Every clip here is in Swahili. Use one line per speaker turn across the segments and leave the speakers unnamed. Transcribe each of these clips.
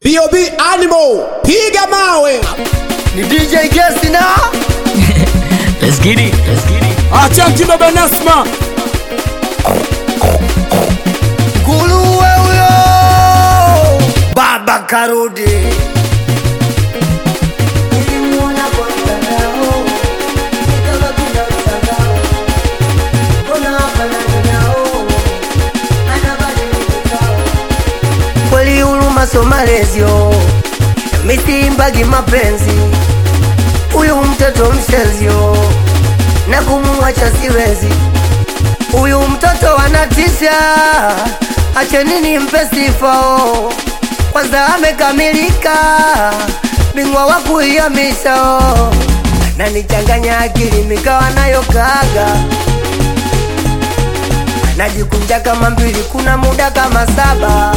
bob animal piga mawe
ni DJ Gesi na
Let's get it. Let's get it.
achanki baba nasma
nguruwe huyo baba karudi
Nilimuona kwa mtandao, nikawa kuna mtandao. Mbona hafanani nao? Anabadilika kao.
kweli huruma so malezio misimbagi mapenzi huyu mtoto mshezio na kumuacha siwezi huyu mtoto anatisha achenini mpe sifao kwanza amekamilika bingwa wa kuihamisha nanichanganya akili mikawa nayo kaga najikunja kama mbili kuna muda kama saba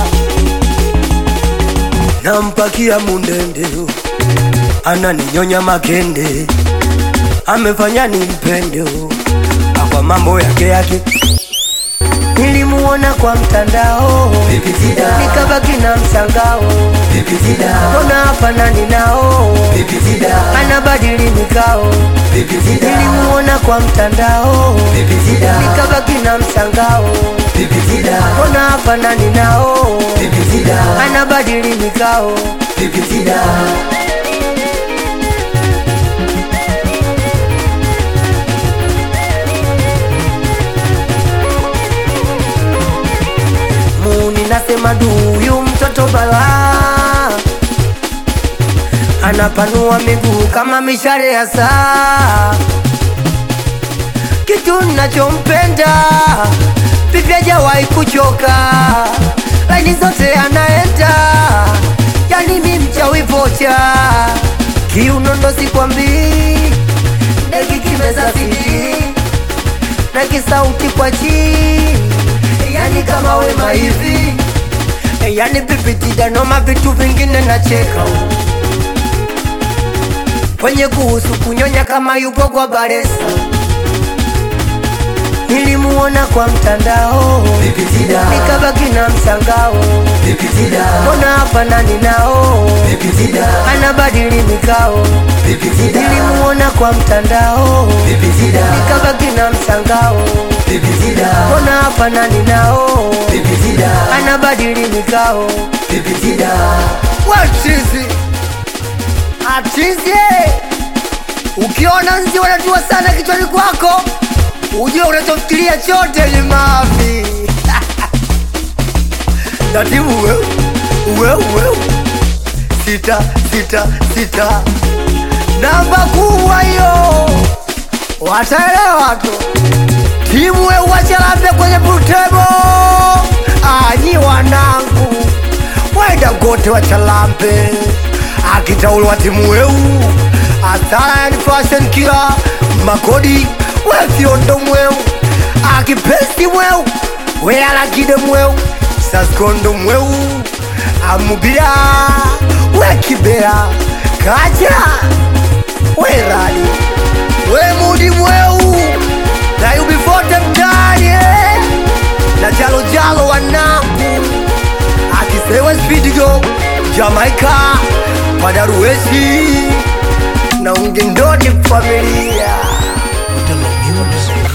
nampakia mundende ananinyonya makende amefanya nimpende kwa mambo yake yake nilimuona kwa mtandao nikabaki na mshangao mbona hafanani nao anabadili mikao nilimuona kwa mtandao nikabaki na mshangao mbona hafanani nao anabadili mikao muni nasema duyu mtoto bala anapanua miguu kama mishale ya saa kitu nachompenda pipi hajawahi kuchoka laini zote anaenda yani mi mchawi vocha kiunondo sikwambii ndeki kimeza sidi na kisauti kwa chini yani kama wema hivi yani pipitidanoma vitu vingine nacheka kwenye kuhusu kunyonya kama yupo kwa baresa nilimuona kwa mtandao nikabaki na mshangao mbona hafanani nao anabadili mikao nilimuona kwa mtandao nikabaki na mshangao mbona hafanani nao anabadili mikao wachizi atizi ukiona nzi wanajua sana kichwani kwako ujue unachofikiria chote ni mavi natibu weu weu weu sita sita sita namba kubwa hiyo wataelewa tu timu weu wachalambe kwenye pultebo anyi wanangu wenda gote wachalambe akitaulwa timu weu asara yani fashion kila makodi wefyondo mweu akipesi mweu wealakide mweu saskondo mweu amubia wekibea kaja werali wemudi mweu na yubifote mtani eh. na jalojalo wanangu akisewe spidigo jamaika padaruesi na ungendoni familia
With the music.